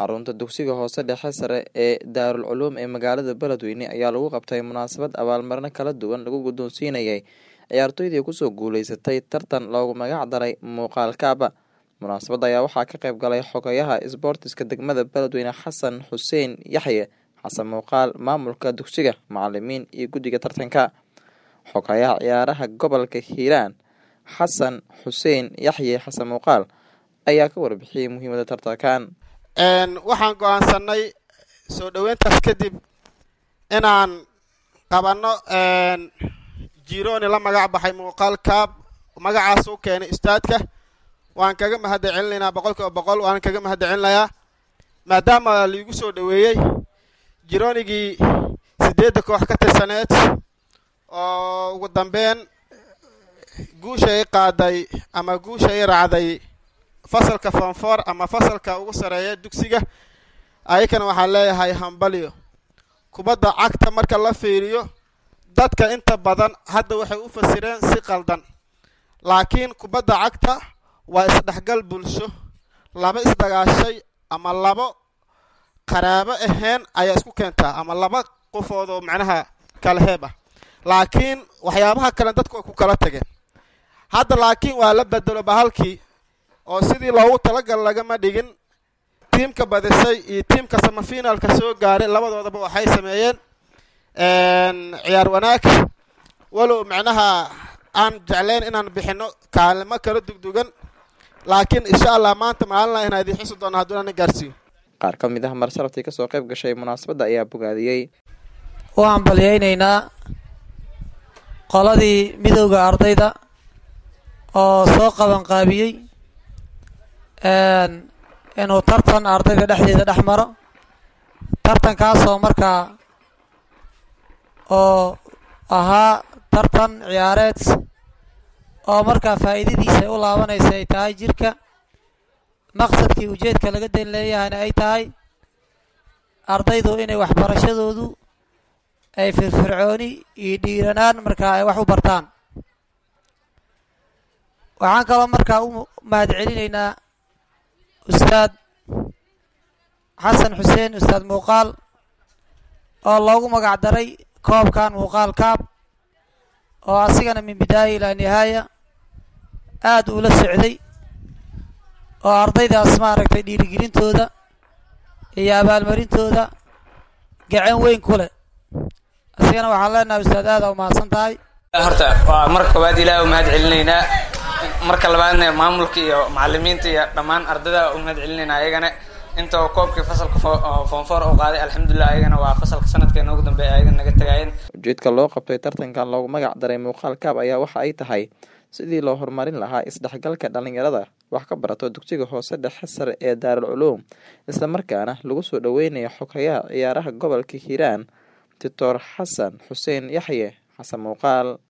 xarunta dugsiga hoose dhexe sare ee daarul culuum ee magaalada beledweyne ayaa lagu qabtay munaasabad abaalmarino kala duwan lagu guddoonsiinayay ciyaartoydii kusoo guuleysatay tartan loogu magac daray muuqaal kaaba munaasabadda ayaa waxaa ka qayb galay xogayaha isboortiska degmada beledweyne xasan xuseen yaxye xasan muuqaal maamulka dugsiga macalimiin iyo guddiga tartanka xogayaha ciyaaraha gobolka hiiraan xasan xuseen yaxye xasan muuqaal ayaa ka warbixiyey muhiimada tartankan waxaan go-aansanay soo dhoweyntaas kadib inaan qabanno jironi la magac baxay muuqaal kaab magacaas u keenay istaadka waan kaga mahadda celinaynaa boqol kiiba boqol waan kaga mahadda celinayaa maadaama liigu soo dhoweeyey jironigii siddeedda koox ka tirsaneed oo ugu dambeyn guushay qaaday ama guushay raacday fasalka fonfor ama fasalka ugu sareeya dugsiga ayakana waxaan leeyahay hambalyo kubadda cagta marka la fiiriyo dadka inta badan hadda waxay u fasireen si qaldan laakiin kubadda cagta waa isdhexgal bulsho laba isdagaashay ama labo qaraabo ahayn ayaa isku keentaa ama laba qofood oo macnaha kala heeb ah laakiin waxyaabaha kale dadku way ku kala tageen hadda laakiin waa la bedelo bahalkii oo sidii loogu talagal lagama dhigin tiimka badisay iyo tiimka samafinaalka soo gaaray labadoodaba waxay sameeyeen ciyaar wanaag walow macnaha aan jeclayn inaan bixino kaalimo kala dugdugan laakiin insha allah maanta maalina inaa idin xusi doona hadduu ana gaarsiiyo qaar ka mid ah marsharaftii kasoo qayb gashay munaasabadda ayaa bogaadiyey waan balyaynaynaa qoladii midowda ardayda oo soo qabanqaabiyey inuu tartan ardayda dhexdeeda dhex maro tartankaasoo markaa oo ahaa tartan ciyaareed oo markaa faa'iidadiisa u laabanaysa ay tahay jirka maqsadkii ujeedka laga dan leeyahayna ay tahay ardaydu inay waxbarashadoodu ay firfircooni iyo dhiiranaan markaa ay wax u bartaan waxaan kaloo markaa u mahad celinaynaa ustaad xasan xuseen ustaad muuqaal oo loogu magac daray koobkan muuqaal kaab oo asigana min bidaaya ilaa nihaaya aada ula socday oo ardaydaas maaragtay dhiirigelintooda iyo abaalmarintooda gacan weyn ku leh asigana waxaan leenahay ustaad aada u mahadsan tahay horta waa marka koowaad ilaah u mahad celinaynaa marka labaadna maamulka iyo macalimiinta iyo dhammaan ardayda u mahad celinayna ayagana inta koobkii fasalka foonfoor u qaaday alxamdulilah ayagana waa fasalka sanadkeena ugu dambeeya ayaga naga tagaayeen ujeedka loo qabtay tartankan loogu magac daray muuqaal kaab ayaa waxa ay tahay sidii loo horumarin lahaa isdhexgalka dhalinyarada wax ka barato dugsiga hoose dhexe sare ee daarul culuum islamarkaana lagu soo dhoweynayo xogayaha ciyaaraha gobolka hiiraan doctor xasan xuseen yaxye xasan muuqaal